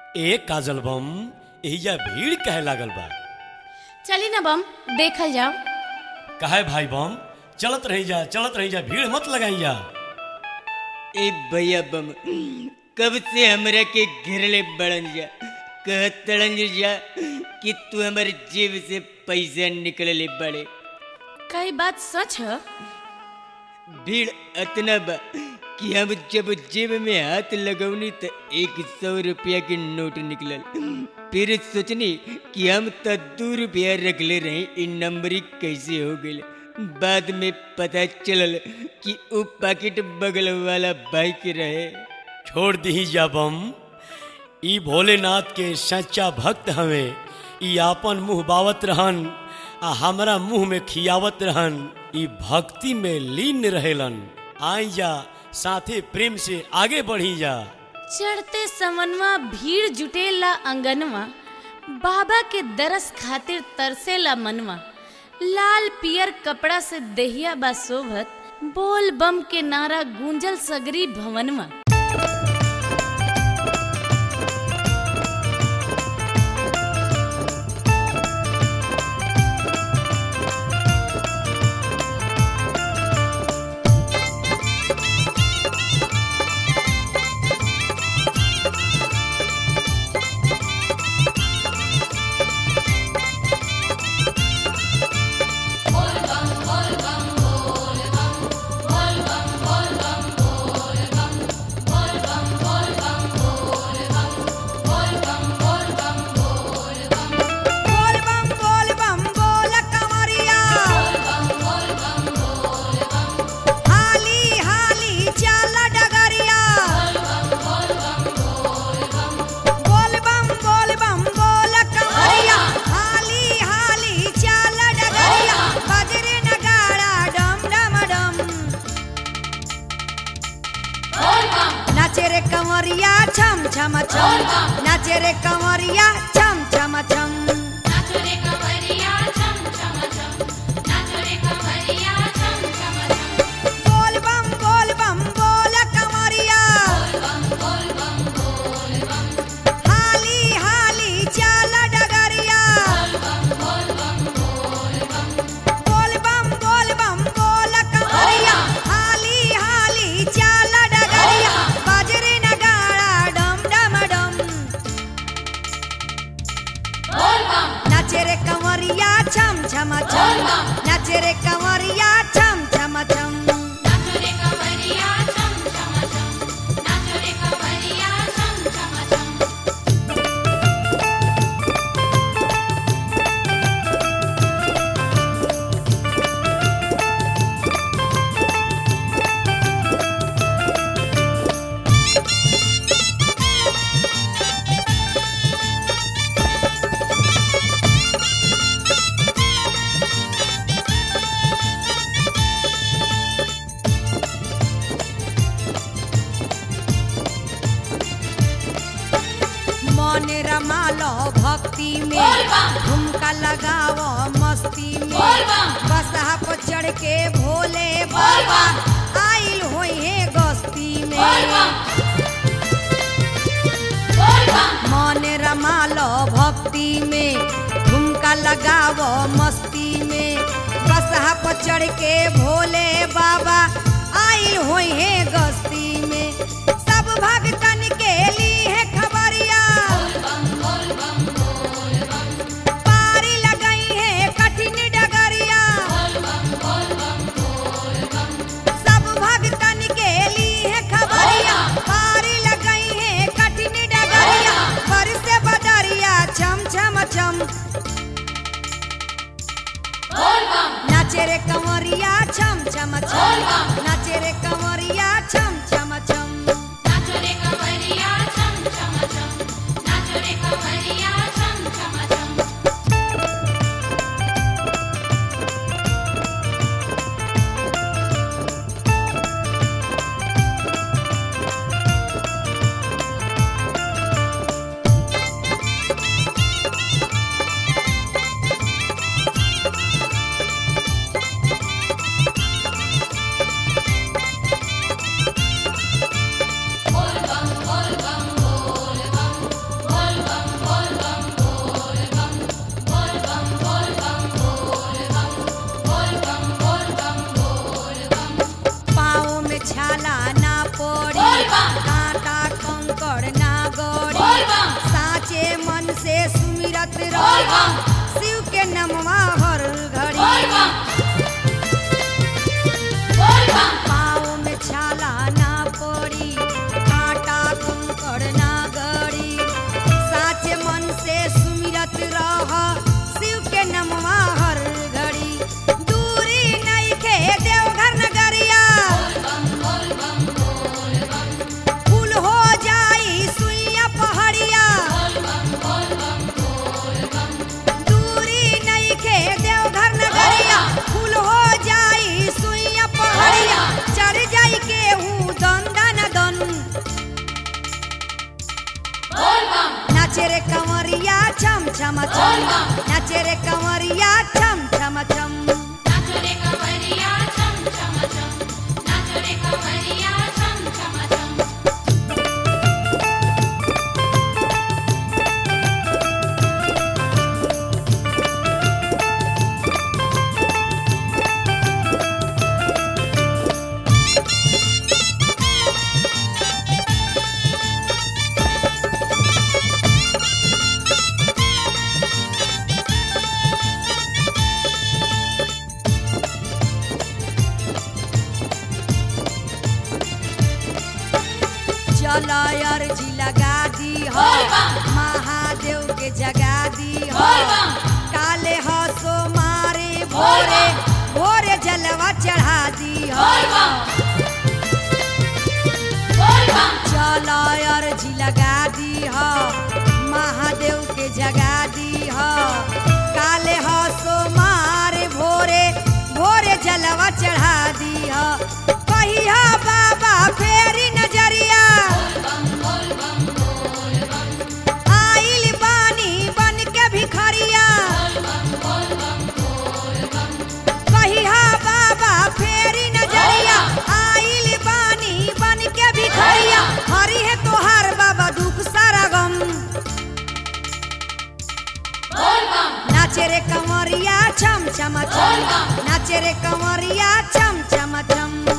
ए काजल बम एहिजा भीड़ कहे लागल बा चली ना बम देखल जाओ कहे भाई बम चलत रही जा चलत रही जा भीड़ मत लगाई जा ए भैया बम कब से हमरा के घेरले बड़न जा कहत तड़न जा कि तू हमारे जेब से पैसा निकलले बड़े कई बात सच है भीड़ अतना बा कि हम जब जेब में हाथ लगौनी तो एक सौ रुपया के नोट निकलल फिर सोचनी कि हम तो दू रुपया रखले रहे इ नंबरी कैसे हो गई बाद में पता चलल कि वो पैकेट बगल वाला भाई के रहे छोड़ दी जा बम ई भोलेनाथ के सच्चा भक्त हवे ई आपन मुंह बावत रहन आ हमरा मुंह में खियावत रहन ई भक्ति में लीन रहेलन आई जा साथे प्रेम से आगे बढ़ी जा चढ़ते समनवा भीड़ जुटेला अंगनवा बाबा के दरस खातिर तरसेला मनवा लाल पियर कपड़ा से देहिया बा शोभत बोल बम के नारा गूंजल सगरी भवनवा बोल बम बोल बम बोल कमरिया हाली हाली चल डगरिया बोल बम बोल बम बोल कमरिया हाली हाली चल डगरिया बजरे नगाड़ा डम डम डम नाचे रे कमरिया छम छम छम नाचे रे कमरिया छम छम छम बोल बम बोल बम बोल कमरिया हाली हाली चल डगरिया बोल बम बोल बम बोल कमरिया हाली हाली चल डगरिया बजरे नगाड़ा डम डम डम नाचे रे कंवरिया छम छम छम नाचे रे कंवरिया छम छम छम मन रमालो भक्ति में झुमका लगाओ मस्ती में बसहा पर चढ़ के भोले बाबा आइल होई है गस्ती में मन रमालो भक्ति में झुमका लगाओ मस्ती में बसहा पर चढ़ के भोले बाबा आइल होई है गस्ती में सब भक्तन के लिए है खबरिया पारी लगई है कठिन डगरिया सब भक्तन के लिए है खबरिया पारी लगई है कठिन डगरिया पर से बदरिया छम छम छम नाचे रे कंवरिया छम छम छम नाचे रे कंवरिया छम छम छम के नमवा हर घड़ी पाँव में छाला ना पड़ी कांटा कंकड़ ना गड़ी साचे मन से सुमिरत रह शिव के नमवा हर घड़ी दूरी नहीं खे देवघर नगरिया फूल हो जाई सुइया पहाड़िया दूरी नहीं खे देवघर नगरिया फूल हो जाई सुइया पहाड़िया चढ़ जाई केहू दन दन दन नाचे रे कंवरिया छम छम छम नाचे रे कंवरिया छम छम छम चल अर्जी लगा दी हो महादेव के जगा दी हो काले हसो मारे भोरे भोरे जलवा चढ़ा दी हो चल अर्जी लगा दी हो महादेव के जगा दी हो काले हसो मारे भोरे भोरे जलवा चढ़ा दी हो कहिया बाबा फेरी नजरिया आइल बानी बन के भिखरिया कहिया बाबा फेरी नजरिया आइल बानी बन के भिखरिया हरी है तोहार बाबा दुख सारा गम नाचे रे कंवरिया छम छम छम नाचे रे कंवरिया छम छम छम